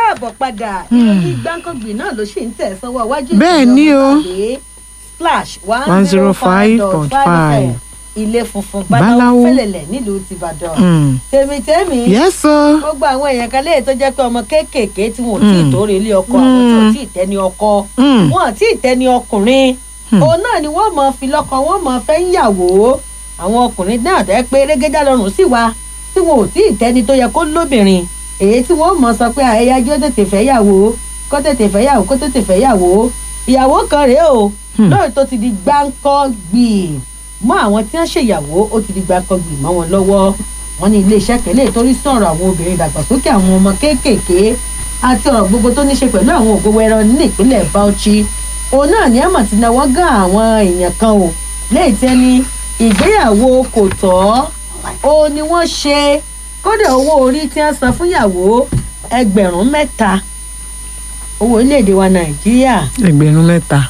káàbọ̀ padà ìròyìn gbáǹkọ́gbìn náà ló ṣì ń tẹ̀ sọ́wọ́ iwájú Bẹ́ẹ̀ ni o. ìpínlẹ̀ splash one zero five dot five 105.5. ilé funfun Báláwo. báláwo fẹ́lẹ̀lẹ̀ nílùú tìbàdàn Mm. tèmítèmí yes o. gbogbo àwọn èèyàn kan léè tó jẹ́ pé ọmọ kéékèèké tí wọn ò tí ì Mm. tóore ilé ọkọ àwọn tí ò tí ì tẹ́ni ọkọ Mm. wọn ò tí ì tẹ́ni ọkùnrin Hmm. òun náà ni wọ́n mọ̀ fi lọ́kọ wọ́n mọ̀ fẹ́ ń yàwó àwọn ọkùnrin náà tẹ́ pé rẹ́gẹ́dá lọ́rùn sí wa tí wọn ò tí ì tẹ́ni tó yẹ kó lóbìnrin èyí tí wọ́n mọ̀ sọ pé àyájọ́ tètè fẹ́ yàwó kó tètè fẹ́ yàwó kó tètè fẹ́ yàwó ìyàwó kan rèé o Hmm. lóòótọ́ tó ti di gbáǹkọ́ gbì mọ́ àwọn tí wọ́n ṣèyàwó ó ti di gbáǹkọ́ gbì mọ́ wọn lọ́wọ́ wọn ní iléeṣẹ́ kẹlẹ́ torí sọ̀rọ̀ àwọn obìnrin ìdàgbàsókè àwọn ọmọ kéékèèké àti ọ̀rọ̀ gbogbo tó ní ṣe pẹ̀lú àwọn ògbówó ẹran ní ìpínlẹ̀ Bauchi òun náà ní àmọ̀ tí náwó gán àwọn èèyàn kan o lẹ́yìn tí ẹni ìgbéyàwó kò tọ́ ó ní wọ́n ṣe kódà owó orí tí wọ́n san fúnyàwó ẹgbẹ̀rún mẹ́ta owó orílẹ̀-èdè wa Nàìjíríà ẹgbẹ̀rún mẹ́ta.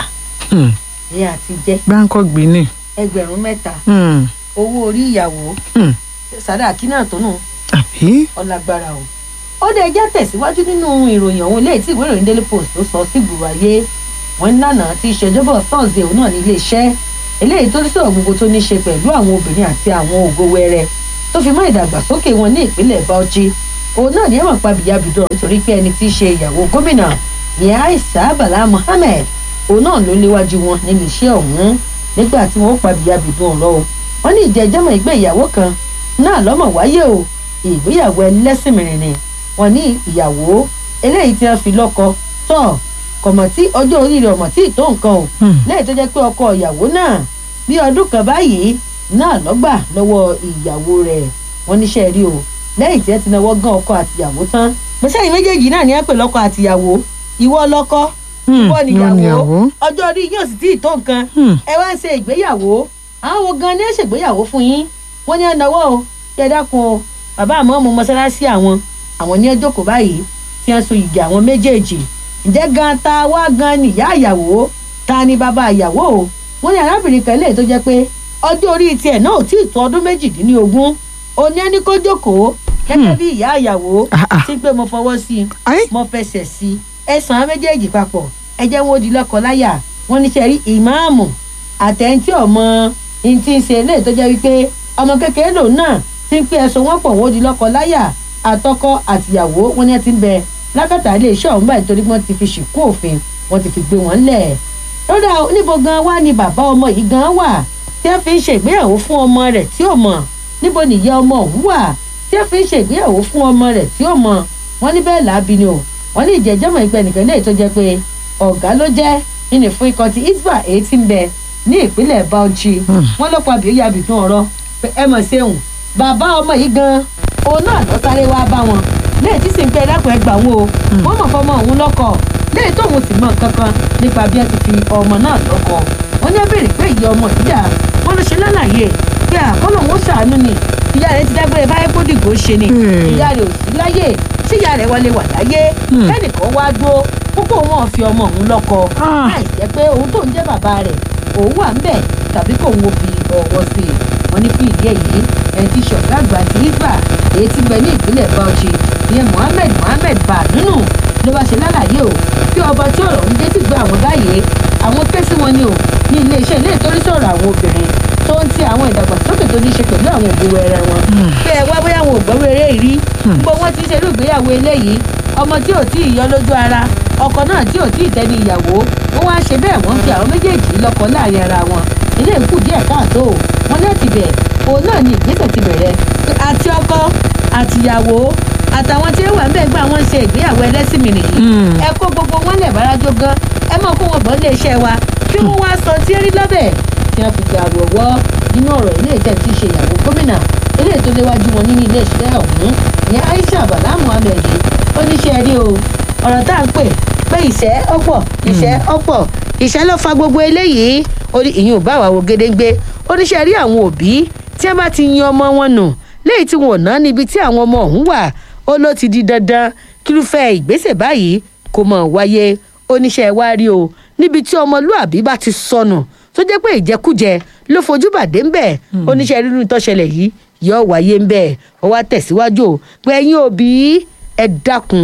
Mm. ní àti jẹ́ gbáǹkọ́ gbìíní. ẹgbẹ̀rún mẹ́ta Mm. owó orí ìyàwó Mm. sàdáàkì náà tó nù àbí. ọlágbára o ó dé ẹjẹ́ tẹ̀síwájú nínú ìròyìn ọ̀hún eléyìí tí ìwé ìròyìn daily post ló sọ sí gbùrù ayé wọn ní lánàá tí ìṣèjọba thursday òun náà ní iléeṣẹ́ eléyìí tó ní sọ̀rọ̀ gbogbo tó ní ṣe pẹ̀lú àwọn obìnrin àti àwọn ògo wẹrẹ tó fi mọ́ ìdàgbàsókè wọn ní ìpínlẹ̀ bauchi òun náà ní ẹ̀wọ̀n pàbíyàbídọ̀ nítorí pé ẹni tí í ṣe ìyàwó gómìnà ní aisha bala mohammed òun náà ló léwájú wọn nínú iṣẹ́ ọ̀hún nígbà tí wọ́n pàbíyàbídọ̀ ọ̀rọ̀ o wọ́n ní ìjẹ́jọ́mọ̀ ìgbé ìyàwó kan náà lọ́mọ̀ wáyé o ìgbéyàwó ẹlẹ́sìn mìíràn ni wọ́n ní ìyàwó eléyìí tí wọ́n fi lọ́kọ tọ̀ kọ̀mọ̀ tí ọjọ́ orí rẹ̀ ọ̀mọ̀ tí ì tó nǹkan o Mm. lẹ́yìn tó jẹ́ pé ọkọ ìyàwó náà bí ọdún kan báyìí náà lọ́gbà lọ́wọ́ ìyàwó rẹ̀ wọ́n níṣẹ́ rí o lẹ́yìn tí wọ́n ti náwó gan ọkọ àtìyàwó tán gbèsè yìí méjèèjì náà ní ẹ pè lọ́kọ àtìyàwó ìwọ lọ́kọ Mm. ìwọ níyàwó níyàwó. ọjọ́ orí yóò sì tí ì tó nǹkan Mm. ẹ wá ń ṣe ìgbéyàwó àwọn wo gan ni ẹ ṣègbéyàwó fún yín wọ́n ní ẹnáwó o kí ẹ dákun o bàbá àmọ́ ọmọ mọ́sálásí àwọn àwọn ní ẹ jókòó báyìí tí wọ́n so ìgè àwọn méjèèjì ǹjẹ́ gan ta wá gan ni ìyá ìyàwó ta ni bàbá ìyàwó o wọ́n ní arábìnrin kan lè tó jẹ́ pé ọjọ́ orí tiẹ̀ náà ò tí ì tó ọdún méjìdínlógún òní ẹni kó jókòó gẹ́gẹ́ Hmm. bí ìyá ìyàwó Ah, ah. tí pé mo fọwọ́ sí i Ayé. mo fẹsẹ̀ sí i ẹ sàn án méjèèjì papọ̀ ẹ jẹ́ wọn ó di lọ́kọ láyà wọ́n ní sẹ́rí ìmáàmù àtẹ̀ntì ọmọ ní ti ń ṣe eléyìí tó jẹ́ wípé ọmọ kékeré lòun náà ti ń pé ẹ̀sùn wọn pọ̀ wọ́n ó di lọ́kọ láyà àtọkọ àtìyàwó wọn ní ẹ ti ń bẹ lákàtà iléeṣẹ́ ọ̀hún báyìí torí wọ́n ti fi ṣìkú òfin wọ́n ti fi gbé wọn lẹ̀ lọ́dà níbo gan wá ni bàbá ọmọ yìí gan wà tí wọ́n fi ń ṣègbéyàwó fún ọmọ rẹ̀ tí ò mọ̀ níbo nìyá ọmọ ọ̀hún wà tí wọ́n fi ń ṣègbéyàwó fún ọmọ rẹ̀ tí ò mọ̀ wọ́n ní bẹ́ẹ̀ làábi ni o wọ́n ní ìjẹ́jọ́mọ̀ ìpẹ́ nìkan lẹ́yìn tó jẹ́ pé ọ̀gá ló jẹ́ nínú fún ikọ̀ ti isba èyí tí ń bẹ ní ìpínlẹ̀ Bauchi Hmm. wọ́n lọ́pọ̀ àbí ó yàbí tún ọ̀rọ̀ pé ẹ mọ̀ ṣeun bàbá ọmọ yìí gan òun náà lọ sáré wá bá wọn lẹ́yìn tí sì ń pẹ́ ẹ̀dákun ẹgbà wọn o wọ́n mọ̀ fọmọ òun lọ́kọ lẹ́yìn tóun sì mọ̀ kankan nípa bí wọ́n ti fi ọmọ náà lọ́kọ wọ́n ní ẹ béèrè pé ìyá ọmọ yìí dà wọ́n ló ṣe lálàyé pé àkọ́lọ̀ wọn ṣàánú ni ìyá rẹ̀ ti dágbére báyé kó dìgbò ṣe ni Hmm. ìyá rẹ̀ ò sí láyé tí ìyá rẹ̀ wọlé wà láyé Hmm. kẹ́nìkan wá dúró kókó wọn fi ọmọ òun lọ́kọ Ah. láì jẹ́ pé òun tó ń jẹ́ bàbá rẹ̀ òun wà ń bẹ̀ tàbí kò ń wo fi ọwọ́ sí i wọ́n ní fún ìdí èyí ẹni tí ṣọ̀gá àgbà ti isba èyí tí ń bẹ ní ìpínlẹ̀ Bauchi ìyẹn Mohammed Mohammed Badunu ló bá ṣe lálàyé o kí ọba tí ọ̀rọ̀ ń dé ti gbọ́ àwọn báyìí àwọn ké sí wọn ni o ní iléeṣẹ́ ilé ìtọ́rí sọ̀rọ̀ àwọn obìnrin tó ń ti àwọn ìdàgbàsókè tó ní ṣe pẹ̀lú àwọn òbí ẹrẹ wọn pé ẹ wá bóyá àwọn ògbọ́n eré yìí rí gbogbo wọn ti ń ṣerú ìgbéyàwó eléyìí ọmọ tí ò tí ì yọ lójú ara ọkọ náà tí ò tí ì tẹni ìyàwó wọn wá ṣe bẹ́ẹ̀ wọ́n fi àwọn méjèèjì lọ́kọ láàrin ara wọn ilé ìkú díẹ̀ káàtó wọn náà ti bẹ̀ òun náà ni ìgbésẹ̀ ti bẹ̀rẹ̀ àti ọkọ àtìyàwó àtàwọn tí ó wà ń bẹ̀ gbà wọ́n ṣe ìgbéyàwó ẹlẹ́sìn mi nìyí Mm. ẹ kó gbogbo wọn lẹ̀ bárajó gan ẹ mọ̀ kó wọn bọ̀ lé iṣẹ́ wa kí wọ́n wá sọ tí ẹ rí lọ́bẹ̀ tí wọ́n fi gbà wọ̀wọ́ nínú ọ̀rọ̀ ilé ìtẹ́ tí í ṣe ìyàwó gómìnà ilé tó léwájú wọn nínú ilé iṣẹ́ ọ̀hún ní Aisha Bala Muhammed ó ní ṣe rí o ọ̀rọ̀ tá à ń pè pé ìṣẹ́ ọ̀pọ̀ ìṣẹ́ ọ̀pọ̀ ìṣẹ́ ló fa gbogbo eléyìí ó ní ìyún bá wà wò gédéńgbé ó ní ṣe rí àwọn òbí tí wọ́n bá ti yan ọmọ wọn nù léyìí tí wọn ò ná níbi tí àwọn ọmọ ọ̀hún wà ó ló ti di dandan kírúfẹ́ ìgbésẹ̀ báyìí kó mọ̀ wáyé oníṣẹ́ wa rí o níbi tí ọmọlúàbí bá ti sọnù tó jẹ́ pé ìjẹkújẹ ló fojú bàdé ń bẹ̀ oníṣẹ́ rírun tó ṣẹlẹ̀ yìí yóò wáyé ń bẹ̀ ó wá tẹ̀síwájú o pé ẹ̀yin òbí ẹ dákun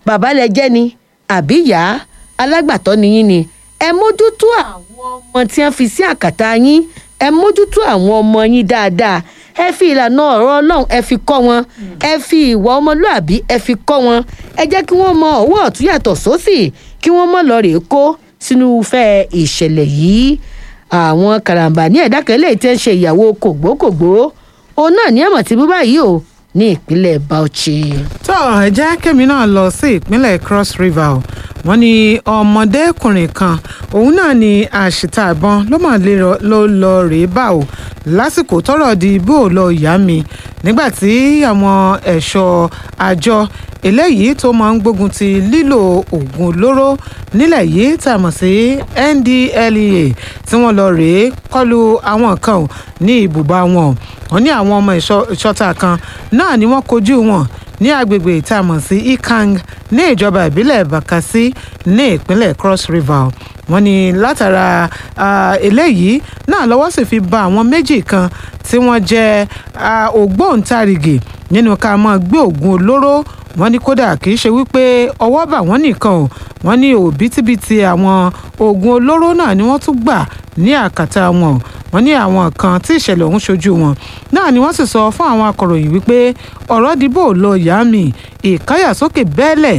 bàbá lẹ jẹ́ ni àbí ìyá alágbàtọ́ ni yín ni ẹ mójútó àwọn ọmọ tí wọ́n fi sí àkàtà yín ẹ mójútó àwọn ọmọ yín dáadáa ẹ fi ìlànà ọ̀rọ̀ ọlọ́run ẹ fi kọ́ wọn ẹ fi ìwà ọmọlúàbí ẹ fi kọ́ wọn ẹ jẹ́ kí wọ́n mọ ọwọ́ ọ̀tún yàtọ̀ sósì kí wọ́n mọ̀ lọ rèé kó sínú fẹ́ ìṣẹ̀lẹ̀ yìí àwọn karambà ní ẹ̀dá kan lè tẹ́ ń ṣe ìyàwó kògbókògbó òun náà ní àmọ̀ tí bú báyìí o ní ìpínlẹ̀ Bauchi. tó ẹ jẹ́ kémi náà lọ sí ìpínlẹ̀ Cross River o wọ́n ní ọmọdékùnrin kan òun náà ni àṣìta ìbọn ló mà ló lọ rèé bá o lásìkò tọ́rọ̀ di bó lọ yá mi nígbà tí àwọn ẹ̀ṣọ́ àjọ eléyìí tó máa ń gbógun ti lílo oògùn olóró nílẹ̀ yìí tá a mọ̀ sí NDLEA tí wọ́n lọ rèé kọlu àwọn kan ní ibùba wọn wọ́n ní àwọn ọmọ ìṣọ́ta kan náà ni wọ́n kojú wọn ní agbègbè tá a mọ̀ sí Ikang ní ìjọba ìbílẹ̀ Bakassi ní ìpínlẹ̀ Cross River wọ́n ní látara eléyìí náà lọ́wọ́ sì fi ba àwọn méjì kan tí wọ́n jẹ́ ògbóǹtarìgì nínú ká máa gbé oògùn olóró wọ́n ní kódà kì í ṣe wípé ọwọ́ bà wọ́n nìkan o wọ́n ní òbítíbitì àwọn oògùn olóró náà ni wọ́n tún gbà ní àkàtà wọn wọ́n ní àwọn kan tí ìṣẹ̀lẹ̀ ọ̀hún ṣojú wọn náà ni wọ́n sì sọ fún àwọn akọ̀ròyìn wípé ọ̀rọ̀ dìbò lọ yá mi ìkáyàsókè bẹ́ẹ̀lẹ̀